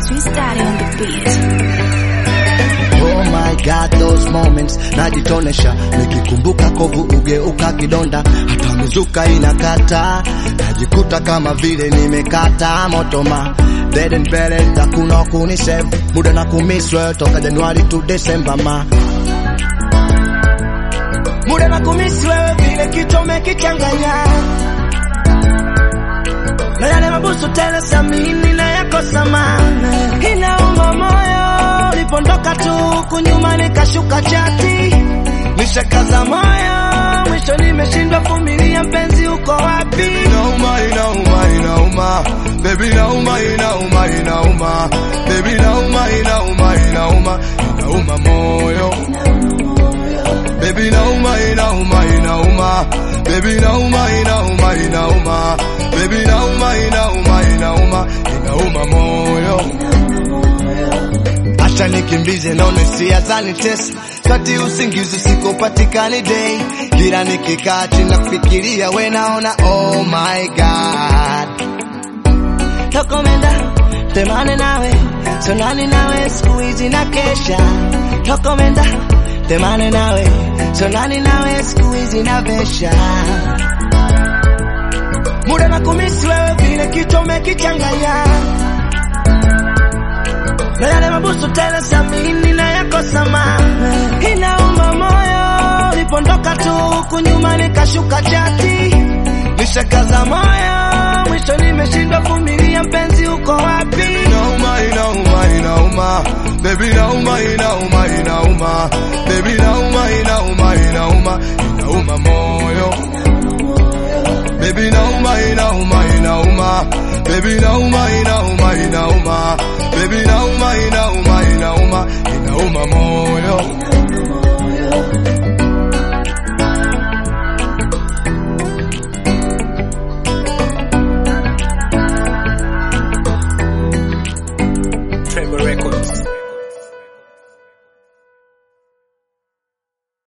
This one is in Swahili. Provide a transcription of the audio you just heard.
Swiss Daddy on the beat. Oh my God, those moments najitonesha, nikikumbuka kovu ugeuka kidonda, hata mizuka inakata, najikuta kama vile nimekata motoma dead and buried, hakuna kunisave muda na kumiswe toka Januari to December ma muda na kumisi wewe vile kitu umekichanganya na yale mabusu tele samini na yako samana inauma moyo ulipondoka tu kunyuma nikashuka chati nishakaza moyo mwisho nimeshindwa vumilia mpenzi uko wapi inauma inauma inauma baby inauma inauma inauma baby inauma inauma inauma inauma moyo baby inauma inauma inauma baby inauma inauma inauma baby inauma inauma inauma inauma moyo acha nikimbize naone hisia zanitesa kati usingizi sikopatikani day kila nikikaa chini nafikiria we naona oh my god tokomenda temane nawe sonani nawe siku hizi na kesha tokomenda temane nawe sonani nawe siku hizi na vesha muda na kumisi wewe vile kitu umekichanganya na yale mabusu tele samini na yako samana inauma moyo ulipondoka tu kunyuma nikashuka chati nishakaza moyo mwisho nimeshindwa vumilia mpenzi uko wapi inauma inauma inauma baby inauma inauma inauma baby inauma inauma inauma inauma moyo baby inauma inauma inauma baby inauma inauma inauma baby inauma inauma